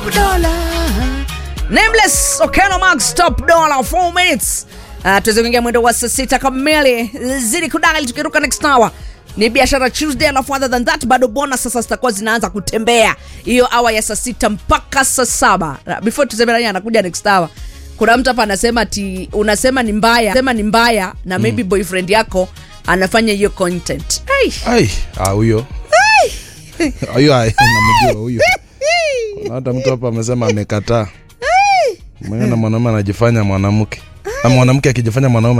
Nameless Okeno Max Top Dollar 4 minutes. Uh, tuweze kuingia mwendo wa saa sita kamili. Zidi kudali tukiruka next hour. Ni biashara Tuesday alafu other than that bado bonus sasa zitakuwa zinaanza kutembea. Hiyo hour ya saa sita mpaka saa saba. Uh, Before tuseme nani anakuja next hour. Kuna mtu hapa anasema ti unasema ni mbaya, sema ni mbaya na maybe boyfriend yako anafanya hiyo content. Hey. ai ah, huyo huyo ai, namjua huyo Kuna hata mtu hapa amesema amekataa mwenyewe na mwanaume anajifanya mwanamke na mwanamke akijifanya mwanaume